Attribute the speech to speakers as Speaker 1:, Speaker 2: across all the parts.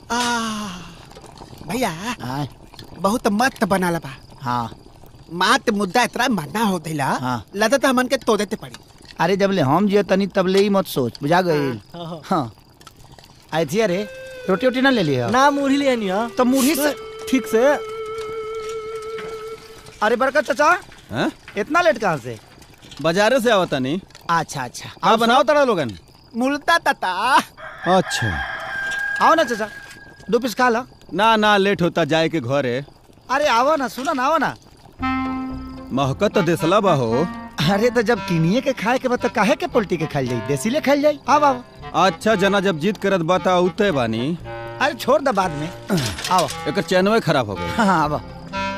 Speaker 1: आ, भैया
Speaker 2: आय
Speaker 1: बहुत मस्त बनाला बा
Speaker 2: हाँ
Speaker 1: मात मुद्दा इतना मरना हो दिला
Speaker 2: हाँ।
Speaker 1: लदा तो हमन के तो देते पड़ी
Speaker 2: अरे जब ले हम जियो तनी तब ले ही मत सोच बुझा गई हाँ आई थी अरे रोटी वोटी ना ले लिया
Speaker 3: ना मुरही ले आनी हा
Speaker 2: तो मुरही से
Speaker 3: ठीक से
Speaker 2: अरे बरकत चाचा
Speaker 4: हैं?
Speaker 2: इतना लेट कहाँ से
Speaker 4: बाजारे से आवता नहीं
Speaker 2: अच्छा अच्छा
Speaker 4: आप बनाओ तड़ा लोगन
Speaker 1: मुलता तता
Speaker 4: अच्छा
Speaker 2: आओ ना चाचा दो पीस खा लो
Speaker 4: ना ना लेट होता जाए के घरे
Speaker 2: अरे आओ ना सुनो ना आओ ना
Speaker 4: महकत तो देसला बा हो
Speaker 2: अरे तो जब किनिए के खाए के बाद तो काहे के पोल्टी के खाई जाई देसी ले खाई जाई आओ आओ
Speaker 4: अच्छा जना जब जीत करत बाता उते बानी
Speaker 2: अरे छोड़ दे बाद में आओ
Speaker 4: एकर चैनवे खराब हो गई
Speaker 2: हाँ हाँ आओ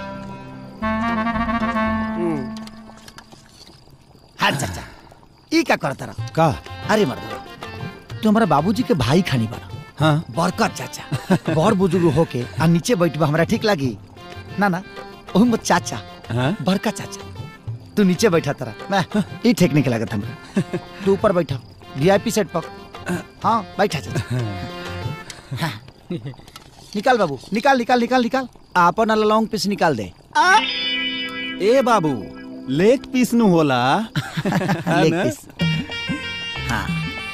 Speaker 2: हाँ चाचा ई का करता रहा
Speaker 4: का
Speaker 2: अरे मर्द तू हमारा बाबूजी के भाई खानी बना
Speaker 4: हाँ
Speaker 2: बरकत चाचा बड़ बुजुर्ग होके आ नीचे बैठबा हमरा ठीक लागी ना ना ओही मत चाचा
Speaker 4: हाँ?
Speaker 2: बरकत चाचा तू नीचे बैठा तरा ना ई ठीक नहीं लागत हमरा तू ऊपर बैठा वीआईपी सेट पर हाँ बैठा चाचा हाँ। निकाल बाबू निकाल निकाल निकाल निकाल आपन वाला लॉन्ग पीस निकाल दे
Speaker 4: ए बाबू लेग पीस नु होला है
Speaker 2: लेग
Speaker 4: ना?
Speaker 2: पीस हाँ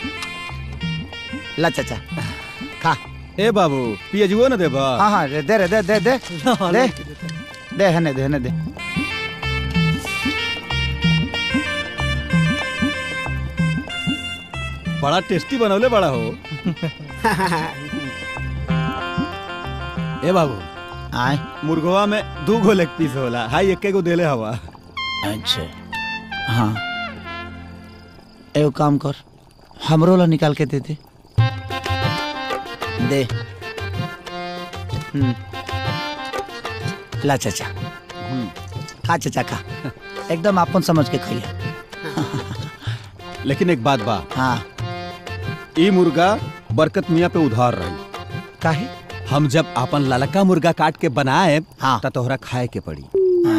Speaker 2: ला चाचा खा
Speaker 4: ए बाबू पियजुओ न देबा
Speaker 2: हाँ हाँ दे दे रे दे दे दे दे दे हने दे हने दे
Speaker 4: बड़ा टेस्टी बनवले बड़ा हो ए बाबू
Speaker 2: आए
Speaker 4: मुर्गवा में दू गो लेग पीस होला हाई एक गो देले हवा
Speaker 2: अच्छा हाँ एगो काम कर हमरो ला निकाल के दे दे दे हम्म। ला चाचा खा चाचा खा एकदम आपन समझ के खाइए
Speaker 4: लेकिन एक बात बा
Speaker 2: हाँ
Speaker 4: ई मुर्गा बरकत मियाँ पे उधार रही
Speaker 2: काहे
Speaker 4: हम जब अपन ललका मुर्गा काट के बनाए
Speaker 2: हाँ।
Speaker 4: त तोहरा खाए के पड़ी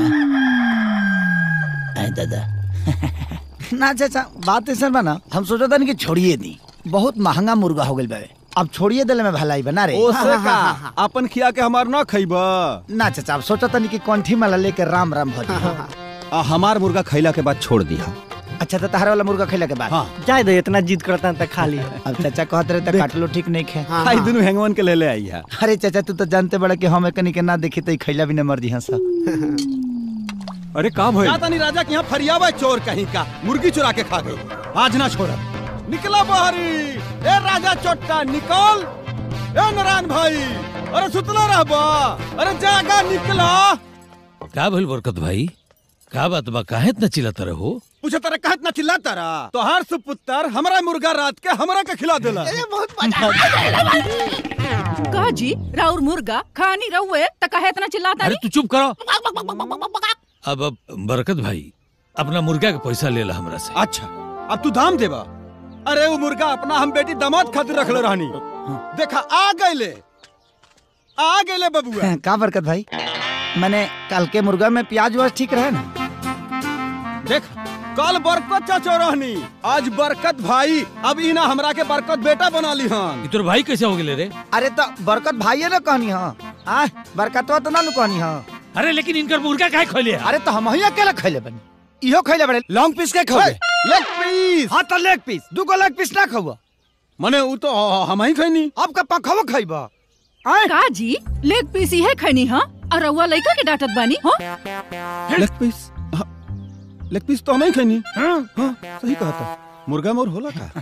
Speaker 2: आए दादा ना चाचा बात ऐसा बना हम सोचा था कि छोड़िए दी बहुत महंगा मुर्गा हो गई बाबे अब छोड़िए दिले में भलाई बना रे
Speaker 4: ओसे का अपन खिया के हमार ना खइबा
Speaker 2: ना चाचा अब सोचा था कि कंठी माला लेके राम राम भज
Speaker 4: आ हमार मुर्गा खइला के बाद छोड़ दिया
Speaker 2: अच्छा तो तहरा वाला मुर्गा खैला के बाद
Speaker 4: हाँ
Speaker 3: जाए दे इतना जिद करता है खा ली
Speaker 2: अब चाचा कहते रहे तो काट लो ठीक नहीं खे
Speaker 1: हाँ,
Speaker 4: हाई
Speaker 1: हाँ।
Speaker 4: दुनू हैंगवन के ले ले आई है
Speaker 2: अरे चाचा तू तो जानते बड़ा कि हम एकनी के ना देखी तो ई खैला भी न मर जी हंसा
Speaker 4: अरे का भइल जाता नहीं राजा के यहाँ फरियावा चोर कहीं का मुर्गी चुरा के खा गई आज ना छोड़ा निकला बाहरी ए राजा चोट्टा निकल ए नारायण भाई अरे सुतला रहबा अरे जागा निकला
Speaker 5: का भइल बरकत भाई का बात बा काहे इतना चिल्लाता रहो
Speaker 4: पूछे तारा कहत ना चिल्लाता रहा तो हर सुपुत्र हमरा मुर्गा रात के हमरा के खिला देला
Speaker 6: का जी राउर मुर्गा खानी रहुए त कहे इतना चिल्लाता
Speaker 5: अरे
Speaker 6: नहीं
Speaker 5: तू चुप करो अब अब बरकत भाई अपना मुर्गा के पैसा ले ला हमरा से
Speaker 4: अच्छा अब तू दाम देबा अरे वो मुर्गा अपना हम बेटी दामाद खातिर रखले रहनी देखा आ गईले आ गईले बबुआ
Speaker 2: का बरकत भाई मैंने कल के मुर्गा में प्याज व्याज ठीक रहे ना
Speaker 4: देख कल बरकत चाचो रहनी आज बरकत भाई अब इना हमरा के बरकत बेटा बना ली हन
Speaker 5: ई तोर भाई कैसे हो गेले रे
Speaker 2: अरे तो बरकत भाई ना कहनी हाँ आ बरकतवा तो ना नु कहनी हाँ
Speaker 5: अरे लेकिन इनकर मुर्गा काहे खोले
Speaker 2: अरे तो हम ही अकेला खैले बनी इहो खैले बड़े लॉन्ग पीस के खाओगे
Speaker 4: लेग पीस
Speaker 2: हाँ तो लेग पीस दू गो लेग पीस ना खाओ
Speaker 4: मने उ तो हम ही खैनी
Speaker 2: अब का पखवा खाइबा
Speaker 6: का जी लेग पीस ही है खनी हाँ और रहुआ लइका के डांटत बानी हाँ
Speaker 4: लेग पीस हाँ, लेग पीस तो हम ही खैनी हाँ सही कहा था मुर्गा मोर होला का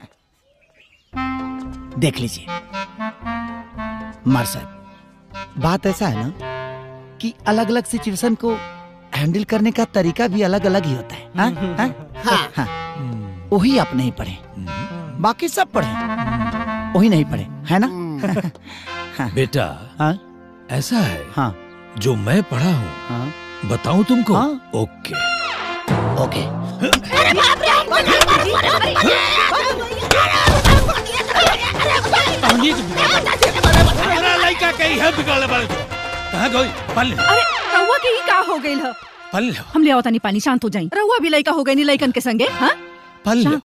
Speaker 2: देख लीजिए मार साहब बात ऐसा है ना कि अलग अलग सिचुएशन को हैंडल करने का तरीका भी अलग अलग ही होता है हाँ? हाँ? हाँ। वही आप नहीं पढ़े बाकी सब पढ़े वही नहीं पढ़े है ना
Speaker 5: बेटा
Speaker 2: हाँ
Speaker 5: ऐसा है
Speaker 2: हाँ
Speaker 5: जो मैं पढ़ा हूँ
Speaker 2: हाँ
Speaker 5: बताऊं तुमको
Speaker 2: हाँ।
Speaker 5: ओके
Speaker 2: ओके
Speaker 5: कहानी के बिगाड़- मेरा लड़का कहीं है बिगाड़ने वाले तो कहाँ गई पल
Speaker 6: अरे रहुआ के ही का हो गइल ह
Speaker 5: पल
Speaker 6: हम ले आवतानी पानी शांत हो जाई रहुआ भी लइका हो गई नी लइकन के संगे हाँ
Speaker 5: पल
Speaker 6: शांत